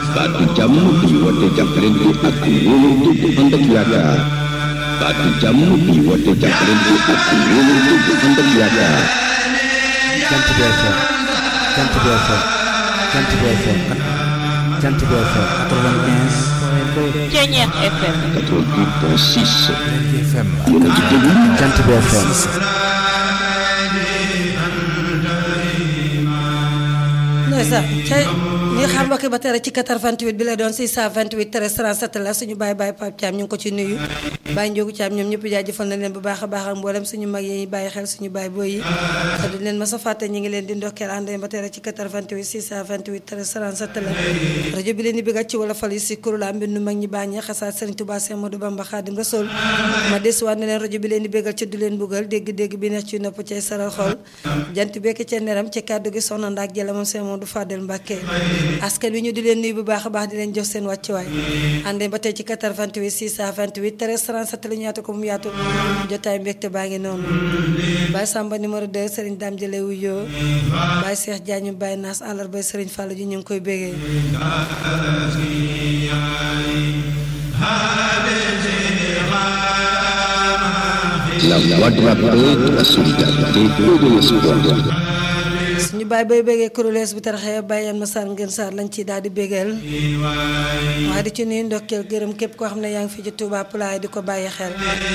baatu jàmm bi woote jàppalante ak wóolante bu ànd ak yaakaar baatu jàmm bi woote jàppalante ak wóolante bu ànd ak yaakaar Jant bi FM Jant bi FM Jant bi FM Jant bi FM 95 Ceñeex FM 88.6 FM yéen a ngi déglu Jant bi FM ndeysaan tey ñi xam mbokki ba tere ci 88 bi lay doon 628 13 37 la suñu baay baay Pape Thiam ñu ngi ko ci nuyu Baye Ndiogu Thiam ñoom ñëpp jaajëfal nañ leen bu baax a baax ak mboolem suñu mag yi bàyyi xel suñu baay booy yi te duñ leen mas a fàtte ñi ngi leen di ndokkeel ànd ba tere ci 88 628 13 37 la rajo bi leen di bëggat ci wala fal yi si kurula mbindu mag ñi baax ñi xasaat Serigne Touba Cheikh Modou Bamba Khadim Rasoul ma desuwaat ne leen rajo bi leen di bëggal ci du leen buggal dégg-dégg bi neex ci nopp cay saral xol jant bekk ca neram ci kàddu gi soxna ndaak jëla moom Cheikh Modou Fadel Mbacke askan wi ñu di leen nuyu bu baax a baax di leen jox seen wàccuwaay àndee ba tey ci 88 628 13 37 la ñu yaatu ko mu yaatu jotaay mbégte baa ngi noonu Baye Samba numéro 2 Serigne Dame Jële wuyoo Baye Cheikh Diagne Baye Naas àllarba Serigne Fallou ji ñu ngi koy bégee la voix de la paix, de la solidarité et de l'espoir. suñu baay bay bégee kurélees bi taraxee bàyyeen ma sar ngeen saar lañ ci daal di bégeel waaye di ci nuyu ndokkeel gërëm képp koo xam ne yaa ngi fi ci Touba Pulaay di ko bàyyi xel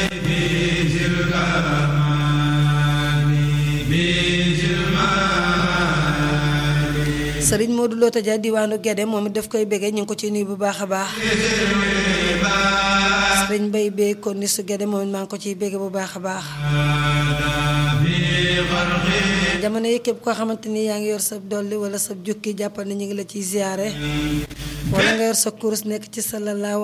sëriñ Modou Lota Dia diwaanu Guédé moom it daf koy bégee ñu ngi ko ci nuyu bu baax a baax sëriñ Mbay bee kon ni su Guédé moom it maa ngi ko ciy bégee bu baax a baax jamono yi képp koo xamante ni yaa ngi yor sa dolli wala sa jukki jàppal ne ñu ngi la ciy ziyaare wala nga yor sa kurus nekk ci sallallahu